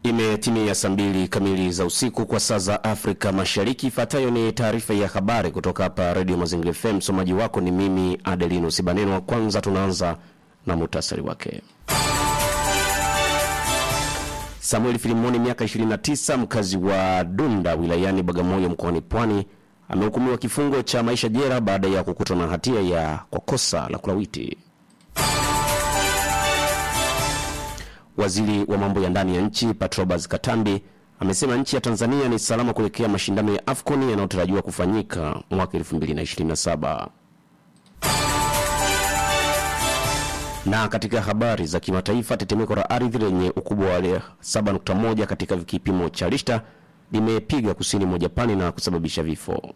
Imetimia saa mbili kamili za usiku kwa saa za Afrika Mashariki. Ifuatayo ni taarifa ya habari kutoka hapa Redio Mazingira FM. Msomaji wako ni mimi Adelino Sibaneno. Wa kwanza tunaanza na muhtasari wake. Samuel Filimoni, miaka 29, mkazi wa Dunda wilayani Bagamoyo mkoani Pwani, amehukumiwa kifungo cha maisha jela baada ya kukutwa na hatia ya kwa kosa la kulawiti. Waziri wa mambo ya ndani ya nchi Patrobas Katambi amesema nchi ya Tanzania ni salama kuelekea mashindano ya AFCON yanayotarajiwa kufanyika mwaka 2027. Na katika habari za kimataifa, tetemeko la ardhi lenye ukubwa wa 7.1 katika kipimo cha Richter limepiga kusini mwa Japani na kusababisha vifo.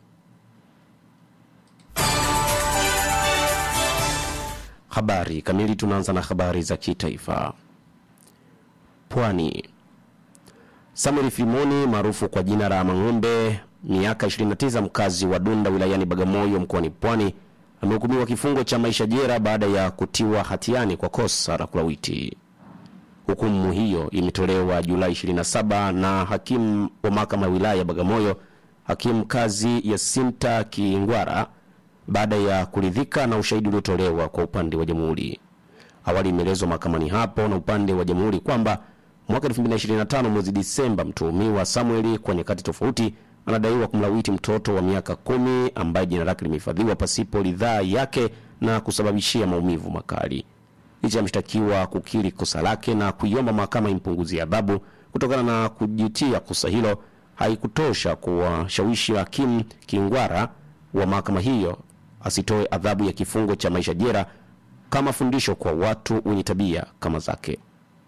Habari kamili. Tunaanza na habari za kitaifa. Pwani. Samuel Filimoni maarufu kwa jina la Mang'ombe, miaka 29, mkazi wa Dunda wilayani Bagamoyo mkoani Pwani, amehukumiwa kifungo cha maisha jela baada ya kutiwa hatiani kwa kosa la kulawiti. Hukumu hiyo imetolewa Julai 27 na hakimu wa mahakama ya wilaya ya Bagamoyo, hakimu kazi Yasinta Kingwara, baada ya kuridhika na ushahidi uliotolewa kwa upande wa jamhuri. Awali imeelezwa mahakamani hapo na upande wa jamhuri kwamba mwaka 2025 mwezi Disemba, mtuhumiwa Samueli kwa nyakati tofauti anadaiwa kumlawiti mtoto wa miaka kumi ambaye jina lake limehifadhiwa pasipo ridhaa yake na kusababishia maumivu makali. Licha ya mshtakiwa kukiri kosa lake na kuiomba mahakama impunguzie adhabu kutokana na kujutia kosa hilo, haikutosha kuwashawishi hakimu Kingwara wa mahakama hiyo asitoe adhabu ya kifungo cha maisha jela kama fundisho kwa watu wenye tabia kama zake.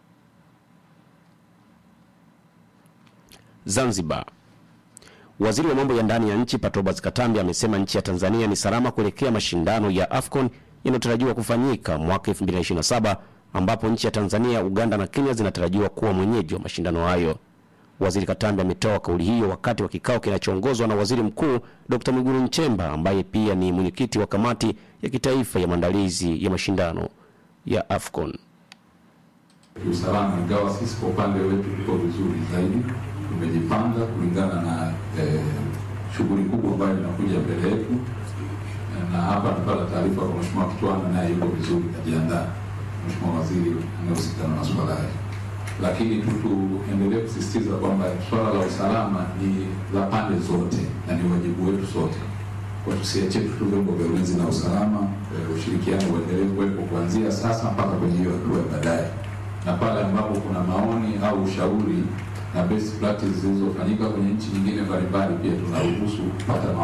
Zanzibar. Waziri wa mambo ya ndani ya nchi Patrobas Katambi amesema nchi ya Tanzania ni salama kuelekea mashindano ya AFCON yanayotarajiwa kufanyika mwaka 2027 ambapo nchi ya Tanzania, Uganda na Kenya zinatarajiwa kuwa mwenyeji wa mashindano hayo. Waziri Katambi ametoa kauli hiyo wakati wa kikao kinachoongozwa na Waziri Mkuu Dr. Mwigulu Nchemba ambaye pia ni mwenyekiti wa kamati ya kitaifa ya maandalizi ya mashindano ya AFCON. Kiusalama, ingawa sisi kwa upande wetu tuko vizuri zaidi, tumejipanga kulingana na eh, shughuli kubwa ambayo inakuja mbele yetu, na hapa napata taarifa kwa Mheshimiwa Kitwana, naye yuko vizuri, kajiandaa, Mheshimiwa Waziri anayehusika na masuala haya lakini tu tuendelee kusisitiza kwamba swala la usalama ni la pande zote na ni wajibu wetu sote, kwa tusiachie tu vyombo vya ulinzi na usalama. E, ushirikiano uendelee kuwepo kuanzia sasa mpaka kwenye hiyo hatua ya baadaye, na pale ambapo kuna maoni au ushauri na best practice zilizofanyika kwenye nchi nyingine mbalimbali, pia tunaruhusu kupata